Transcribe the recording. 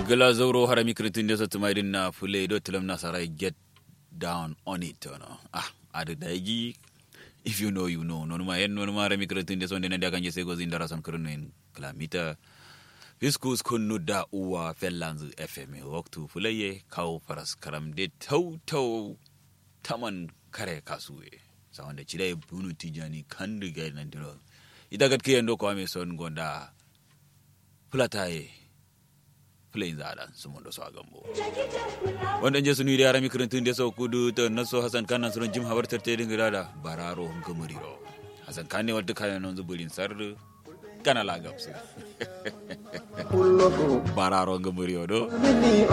gala zauro harami kritin desa tumaidin na fule do tilam na sarai get down on it no ah ada daigi if you know you know non ma en non ma harami kritin desa ndene daga nje sego zindara son kurno en klamita fiskus kunnu da uwa fellanzu fm waktu fulaye kawo faras karam de tau tau taman kare kasuwe sawanda chire bunu tijani kandu ga nan diro ita gat kiyen ko ame son gonda fulataye plain zada su mun da su a gambo wanda je sunu da rami kirantun da sau kudu ta naso hasan kanan surun jim habar tarte din gida da bararo gumuriro hasan kan ne wadda kayan nan zuburin sar kana lagabsu bararo gumuriro do